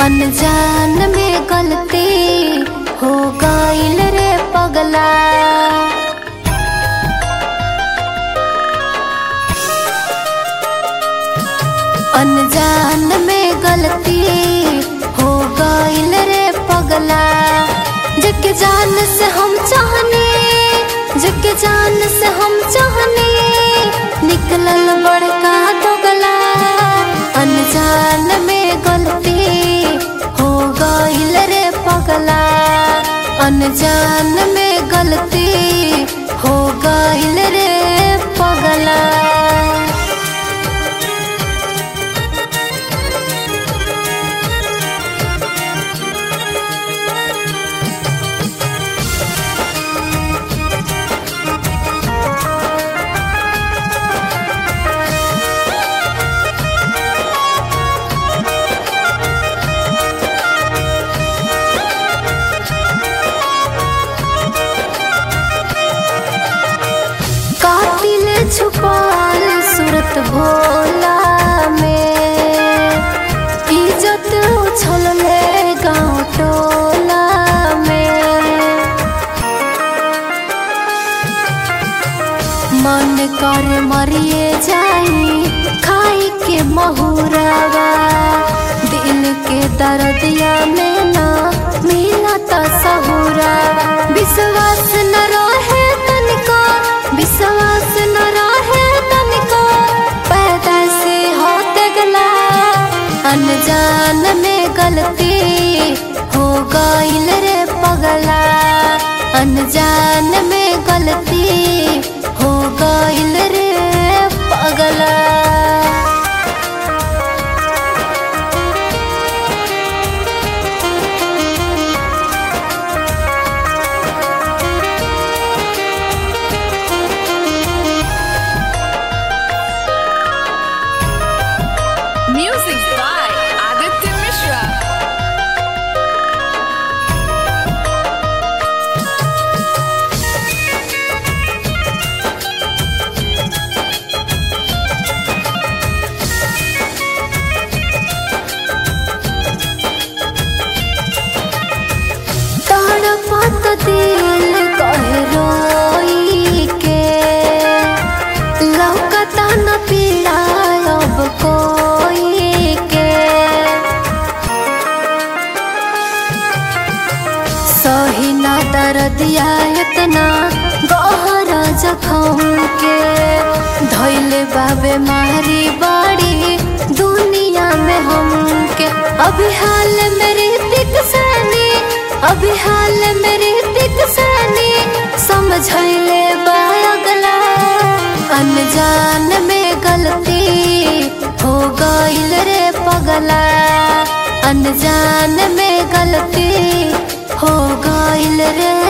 अनजान में गलती हो गईल रे पगला अनजान में गलती हो गईल रे पगला जग जान से हम चाहने जग जान से हम चाहने निकलल बड़का दोगला अनजान में गलती हो गईल रे पगला अनजान में गलती हो गईल रे पगला कातिल छुपाल सूरत भोला में इज्जत उछल ले गाँव टोला में मन कर मरिए जाई खाई के महुरावा दिल के दर्दिया में ना मिला ता सहुरा विश्वास न रहे तनिको विश्वास न रहे तनिको पैदा से होते गला अनजान में गलती हो गईल रे पगला अनजान में गलती हो गईल रे पगला Music by Aditya Mishra. तड़पत दिल कहे रोई के लौकता न पीड़ा अब कोई के सही ना दर्दिया इतना गहरा जखम के धैले बाबे मारी बाड़ी दुनिया में हमके अभी हाल मेरी दिक सनी अभी हाल मेरी दिक सनी समझैले बागला अनजान में गलती हो गईल रे पगला अनजान में गलती हो गईल रे